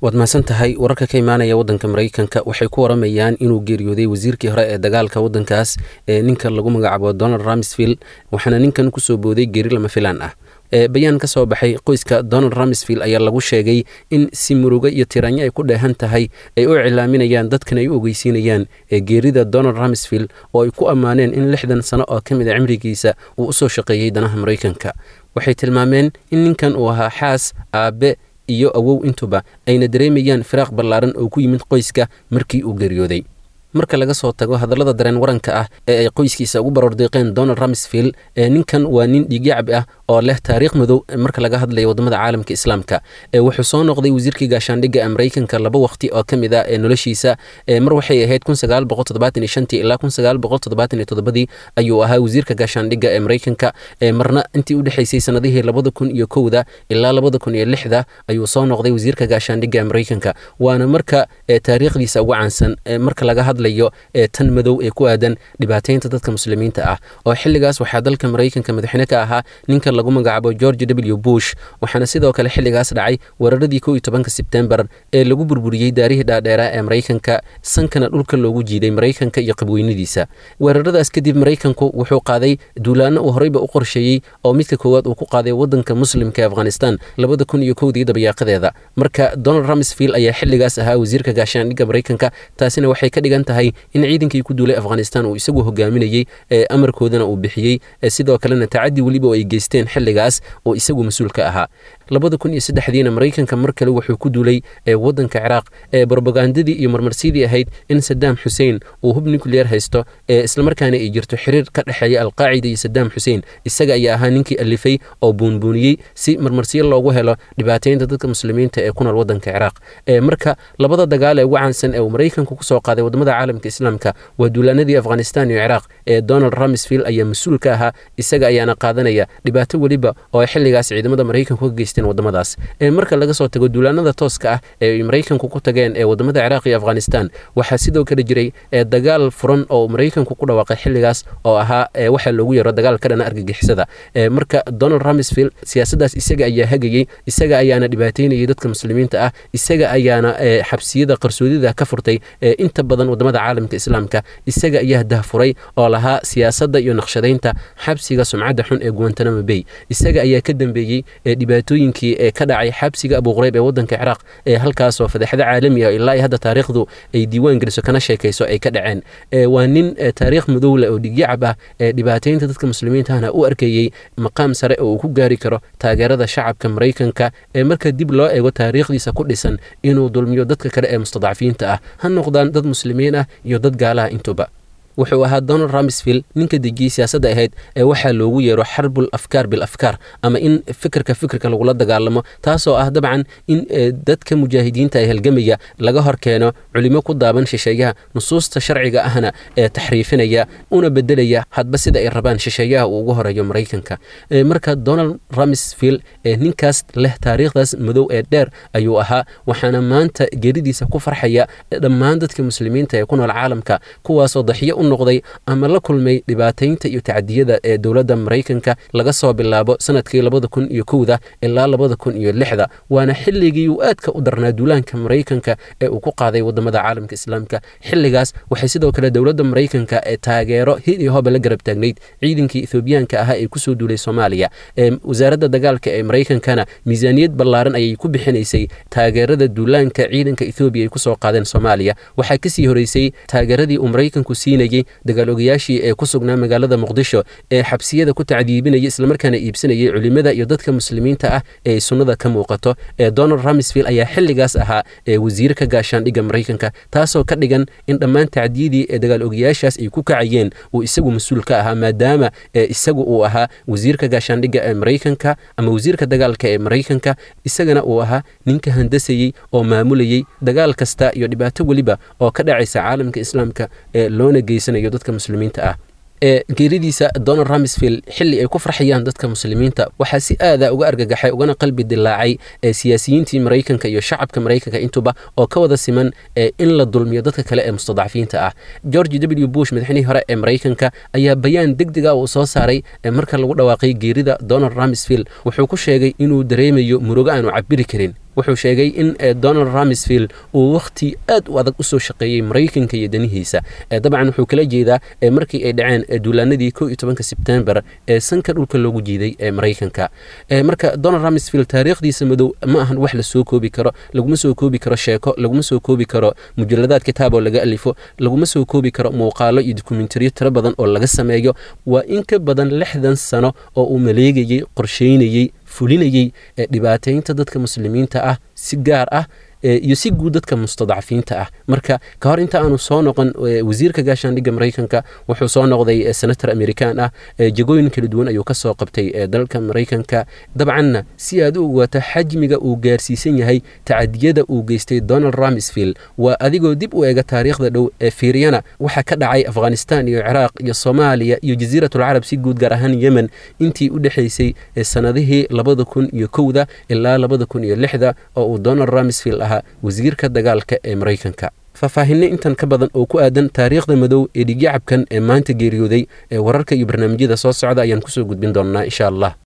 waad mahadsan tahay wararka ka imaanaya waddanka maraykanka waxay ku waramayaan inuu geeriyooday wasiirkii hore ee dagaalka waddankaas ee ninka lagu magacaabo donald ramsfield waxaana ninkan kusoo booday geeri lama filaan ah bayaan ka soo baxay qoyska donald ramsfield ayaa lagu sheegay in si murugo iyo tiranyo ay ku dheehan tahay ay u cilaaminayaan dadkan ay u ogeysiinayaan geerida donald ramsfield oo ay ku ammaaneen in lixdan sano oo ka mid a cimrigiisa uu usoo shaqeeyey danaha maraykanka waxay tilmaameen in ninkan uu ahaa xaas aabe iyo awow intuba ayna dareemayaan firaaq ballaaran oo ku yimid qoyska markii uu geeriyooday marka laga soo tago hadallada dareen waranka ah ee ay qoyskiisa ugu barordiiqeen donald ramsfield ninkan waa nin dhiigyacab ah oo leh taariikh madow marka laga hadlayo wadamada caalamka islaamka wuxuu soo noqday wasiirkii gaashaandhigga ee maraykanka laba waqti oo ka mid ah ee noloshiisa mar waxay ahayd ilaa ii ayuu ahaa wasiirka gaashaandhigga ee maraykanka marna intii u dhexaysay sanadihii labada kun iyo kowda ilaa labada kun iyo lixda ayuu soo noqday wasiirka gaashaandhigga ee maraykanka waana marka taariikhdiisa ugu caansan marka laga hadlayo tan madow ee ku aadan dhibaateynta dadka muslimiinta ah oo xilligaas waxaa dalka maraykanka madaxweyne ka ahaa ninka lagu magacaabo george w bush waxaana sidoo kale xilligaas dhacay weeraradii kow iyo tobanka sebtembar ee lagu burburiyey daarihii dhaadheeraa ee maraykanka sankana dhulka loogu jiiday maraykanka iyo qabweynadiisa weeraradaas kadib maraykanku wuxuu qaaday duulaano uu horeyba u qorsheeyey oo midka koowaad uu ku qaaday wadanka muslimka ee afghanistan labada kun iyo kowdii dabayaaqadeeda marka donald ramsfield ayaa xilligaas ahaa wasiirka gaashaandhigga maraykanka taasina waxay ka dhigan tahay in ciidankii ku duulay afghanistan uu isagu hogaaminayey amarkoodana uu bixiyey sidoo kalena tacadi weliba oo ay geysteen xilligaas oo isagu mas-uul ka ahaa labada kun iyo saddexdiina maraykanka mar kale wuxuu ku duulay wadanka ciraaq brobagandadii iyo marmarsidii ahayd in sadaam xuseen uu hub nucleer haysto islamarkaana ay jirto xiriir ka dhexeeya alqaacida iyo sadaam xuseen isaga ayaa ahaa ninkii alifay oo buunbuuniyey si marmarsiyo loogu helo dhibaateynta dadka muslimiinta ee ku nool wadanka ciraaq marka labada dagaal ee ugu caansan ee uu maraykanku kusoo qaaday wadamada caalamka islaamka waa duulaanadii afghanistan iyo ciraaq ee donald ramsfield ayaa mas-uul ka ahaa isaga ayaana qaadanaya dhibaato weliba oo ay xilligaas ciidamada maraykanku ka geysteen wadamadaas marka laga soo tago duulaanada tooska ah ee ay maraykanku ku tageen ee wadamada ciraaq iyo afghanistan waxaa sidoo kale jiray dagaal furan oo maraykanku ku dhawaaqay xilligaas oo ahaa waxaa loogu yaro dagaal ka dhana argagixisada marka donald ramsfield siyaasadaas isaga ayaa hagayey isaga ayaana dhibaateynayay dadka muslimiinta ah isaga ayaana xabsiyada qarsoodida ka furtay inta badan wadamada caalamka islaamka isaga ayaa dahfuray oo lahaa siyaasadda iyo naqshadaynta xabsiga sumcadda xun ee guantanamo bay isaga ayaa ka dambeeyey dhibaatooyinkii ee ka dhacay xabsiga abuqreyb ee wadanka ciraaq ee halkaasoo fadeexdo caalami ah ilaa hadda taariikhdu ay diiwaan geliso kana sheekayso ay ka dhaceen waa nin taariikh madowle oo dhigyacab ah ee dhibaateynta dadka muslimiintahna u arkayey maqaam sare oo uu ku gaari karo taageerada shacabka maraykanka ee marka dib loo eego taariikhdiisa ku dhisan inuu dulmiyo dadka kale ee mustadcafiinta ah ha noqdaan dad muslimiin ah iyo dad gaalaha intuba wuxuu ahaa donald ramsfield ninka dejiyey siyaasadda ahayd ee waxaa loogu yeero xarbul afkaar bil afkaar ama in fikirka fikirka lagula dagaalamo taasoo ah dabcan in dadka mujaahidiinta ee halgamaya laga hor keeno culimo ku daaban shisheeyaha nusuusta sharciga ahna ee taxriifinaya una bedelaya hadba sida ay rabaan shisheeyaha uu ugu horeeyo maraykanka marka donald ramsfield ninkaas leh taariikhdaas madow ee dheer ayuu ahaa waxaana maanta geeridiisa ku farxaya dhammaan dadka muslimiinta ee ku nool caalamka kuwaasoo daxiyo noqday ama la kulmay dhibaateynta iyo tacadiyada ee dowladda maraykanka laga soo bilaabo sanadkii labada kun iyo kowda ilaa labada kun iyo lixda waana xilligii uu aadka u darnaa duulaanka maraykanka ee uu ku qaaday wadamada caalamka islaamka xilligaas waxay sidoo kale dowladda maraykanka ee taageero hid iyo hoba la garab taagnayd ciidankii ethoobiyaanka ahaa ee kusoo duulay soomaaliya wasaaradda dagaalka ee maraykankana miisaaniyad ballaaran ayay ku bixinaysay taageerada duulaanka ciidanka ethoobiya ay kusoo qaadeen soomaaliya waxaa kasii horeysay taageeradii uu maraykanku siinay dagaal ogayaashii ee ku sugnaa magaalada muqdisho ee xabsiyada ku tacdiibinaya islamarkaana iibsanayay culimada iyo dadka muslimiinta ah ee ay sunnada ka muuqato ee donald ramsfield ayaa xilligaas ahaa ee wasiirka gaashaandhigga maraykanka taasoo ka dhigan in dhammaan tacdiyadii ee dagaal ogayaashaas ay ku kacayeen uu isagu mas-uul ka ahaa maadaama isagu uu ahaa wasiirka gaashaandhigga ee maraykanka ama wasiirka dagaalka ee maraykanka isagana uu ahaa ninka handasayey oo maamulayey dagaal kasta iyo dhibaato weliba oo ka dhacaysa caalamka islaamka ee loona geysanayo dadka muslimiinta ah ee geeridiisa donald ramsfield xilli ay ku farxayaan dadka muslimiinta waxaa si aada uga argagaxay ugana qalbi dilaacay ee siyaasiyiintii maraykanka iyo shacabka maraykanka intuba oo ka wada siman ee in la dulmiyo dadka kale ee mustadcafiinta ah george w bush madaxnihii hore ee maraykanka ayaa bayaan degdega uu soo saaray marka lagu dhawaaqay geerida donald ramsfield wuxuu ku sheegay inuu dareemayo murugo aanu cabiri karin wuxuu sheegay in donald ramsfield uu wakhti aad u adag usoo shaqeeyey maraykanka iyo danihiisa dabcan wuxuu kala jeedaa markii ay dhaceen duulaanadii ko iyo tobanka sebtembar ee sanka dhulka loogu jiiday ee maraykanka marka donald ramsfield taariikhdiisa madow ma ahan wax la soo koobi karo laguma soo koobi karo sheeko laguma soo koobi karo mujaladaad kitaab oo laga alifo laguma soo koobi karo muuqaalo iyo dokumentariyo tiro badan oo laga sameeyo waa in ka badan lixdan sano oo uu maleegayey qorsheynayey fulinayey dhibaataynta dadka muslimiinta ah si gaar ah iyo si guud dadka mustadcafiinta ah marka ka hor inta aanu soo noqon wasiirka gaashaandhigga maraykanka wuxuu soo noqday senator american ah jegooyin kala duwan ayuu ka soo qabtay dalka maraykanka dabcanna si aad u ogaato xajmiga uu gaarsiisan yahay tacadiyada uu geystay donald ramsfield waa adigoo dib u eega taariikhda dhow ee fiiriyana waxaa ka dhacay afghanistan iyo ciraaq iyo soomaaliya iyo jasiiratulcarab si guud gaar ahaan yemen intii u dhexaysay sanadihii labada kun iyo kowda ilaa labada kun iyo lixda oo uu donald ramsfield ah wasiirka dagaalka ee maraykanka faahfaahinno intan ka badan oo ku aadan taariikhda madow ee dhigyacabkan ee maanta geeriyooday ee wararka iyo barnaamijyada soo socda ayaan kusoo gudbin doonnaa insha allah